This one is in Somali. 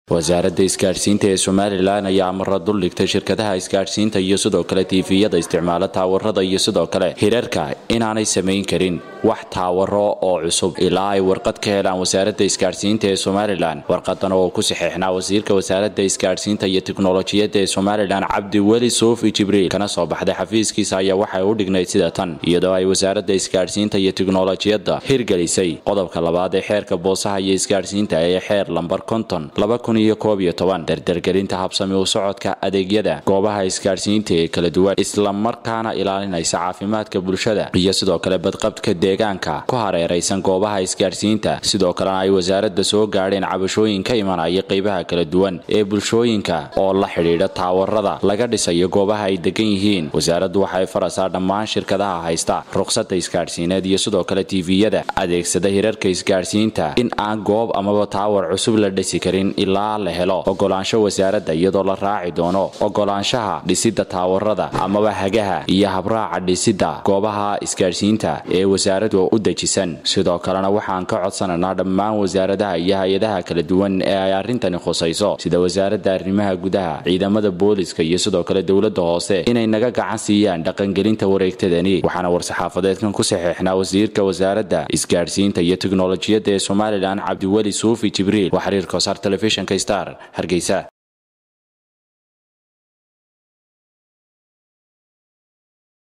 wasaaradda isgaadhsiinta ee somalilan ayaa amara duldhigtay shirkadaha isgaadhsiinta iyo sidoo kale tiifiyada isticmaala taawarada iyo sidoo kale hirarka inaanay samayn karin wax taawaro oo cusub ilaa ay warqad ka helaan wasaaradda isgaadhsiinta ee somalilan warqadan oo ku saxeexnaa wasiirka wasaaradda isgaadhsiinta iyo tiknolojiyadda ee somalilan cabdi weli suufi jibriil kana soo baxday xafiiskiisa ayaa waxay u dhignayd sida tan iyadoo ay wasaaradda isgaadhsiinta iyo tiknolojiyadda hirgelisay qodobka labaad ee xeerka boosaha iyo isgaadhsiinta ee xeer lambar konton dardargelinta habsami u socodka adeegyada goobaha isgaadhsiinta ee kala duwan islamarkaana ilaalinaysa caafimaadka bulshada iyo sidoo kale badqabka deegaanka ku hareeraysan goobaha isgaadhsiinta sidoo kalena ay wasaaradda soo gaadheen cabashooyin ka imanaya qeybaha kala duwan ee bulshooyinka oo la xidhiidha taawarada laga dhisayo goobaha ay degan yihiin wasaaraddu waxay farasaa dhammaan shirkadaha haysta ruqsadda isgaadhsiineed iyo sidoo kale tiifiyada adeegsada hirarka isgaadhsiinta in aan goob amaba taawar cusub la dhisi karin ilaa la helo ogolaansho wasaaradda iyadoo la raaci doono ogolaanshaha dhisidda taawarada amaba hagaha iyo habraaca dhisidda goobaha isgaadhsiinta ee wasaaraddu u dejisan sidoo kalena waxaan ka codsanaynaa dhammaan wasaaradaha iyo hay-adaha kala duwan ee ay arrintani khusayso sida wasaaradda arrimaha gudaha ciidamada booliska iyo sidoo kale dowladda hoose inay naga gacan siiyaan dhaqangelinta wareegtadani waxaana war-saxaafadeedkan ku saxeexnaa wasiirka wasaaradda isgaadhsiinta iyo tiknolojiyadda ee somalilan cabdiweli suufi jibriil waa xiriirka wasaar telefishinka star hargeysa